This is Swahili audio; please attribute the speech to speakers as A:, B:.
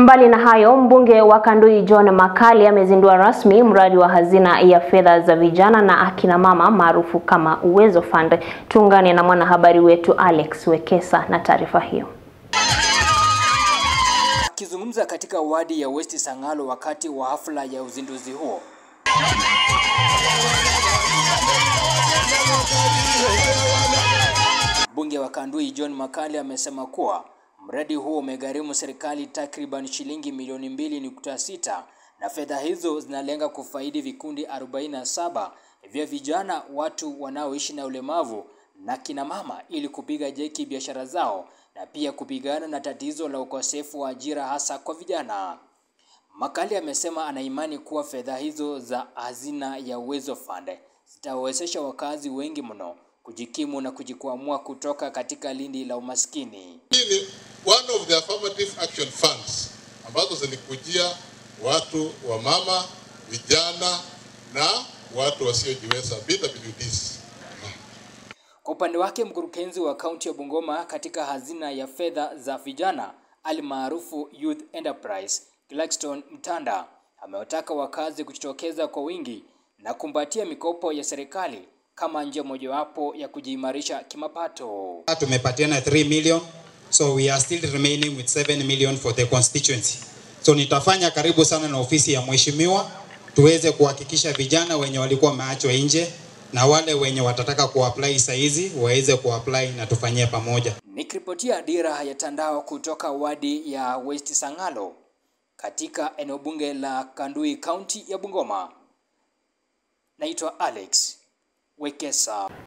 A: Mbali na hayo, mbunge wa Kandui John Makali amezindua rasmi mradi wa hazina ya fedha za vijana na akina mama maarufu kama Uwezo Fund. Tuungane na mwanahabari wetu Alex Wekesa na taarifa hiyo.
B: Akizungumza katika wadi ya West Sangalo wakati wa hafla ya uzinduzi huo, mbunge wa Kandui John Makali amesema kuwa mradi huo umegharimu serikali takriban shilingi milioni mbili nukta sita na fedha hizo zinalenga kufaidi vikundi 47 vya vijana, watu wanaoishi na ulemavu na kina mama ili kupiga jeki biashara zao na pia kupigana na tatizo la ukosefu wa ajira hasa kwa vijana. Makali amesema ana imani kuwa fedha hizo za hazina ya Uwezo Fund zitawawezesha wakazi wengi mno kujikimu na kujikwamua kutoka katika lindi la umaskini.
C: Hii ni one of the affirmative action funds ambazo zilikujia watu wa mama, vijana na watu wasiojiweza BWDs.
B: Kwa upande wake mkurugenzi wa kaunti ya Bungoma katika hazina ya fedha za vijana almaarufu Youth Enterprise Gladstone Mtanda amewataka wakazi kujitokeza kwa wingi na kumbatia mikopo ya serikali kama njia mojawapo ya kujiimarisha kimapato.
D: Tumepatiana 3 million so we are still remaining with 7 million for the constituency. So nitafanya karibu sana na ofisi ya mheshimiwa tuweze kuhakikisha vijana wenye walikuwa wameachwa nje na wale wenye watataka kuapply saizi waweze kuapply na tufanyie pamoja.
B: Nikiripotia Dira ya Tandao kutoka wadi ya West Sangalo katika eneo bunge la Kandui, kaunti ya Bungoma, naitwa Alex Wekesa.